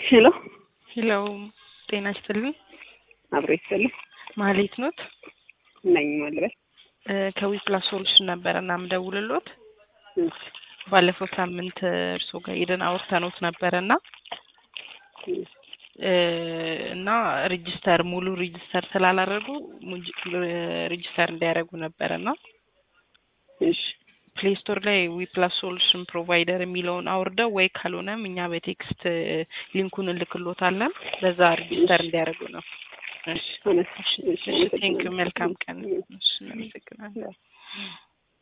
ሄሎ ሄሎ ጤና ይስጥልኝ። አብሮ ይስጥልኝ ማህሌት ኖት? ነኝ ማልበል ከዊፕላስ ሶሉሽን ነበረ እና ምደውልሎት ባለፈው ሳምንት እርስዎ ጋር ሄደን አውርተኖት ነበረ እና እና ሬጂስተር ሙሉ ሬጂስተር ስላላደረጉ ሬጂስተር እንዲያደርጉ ነበረ እና እሺ ፕሌይ ስቶር ላይ ዊፕላስ ሶሉሽን ፕሮቫይደር የሚለውን አውርደው ወይ ካልሆነም እኛ በቴክስት ሊንኩን እንልክሎታለን በዛ ሬጂስተር እንዲያደርጉ ነው። እሺ አመስ- እሺ፣ ቴንክ መልካም ቀን። እሺ እናመሰግናለን።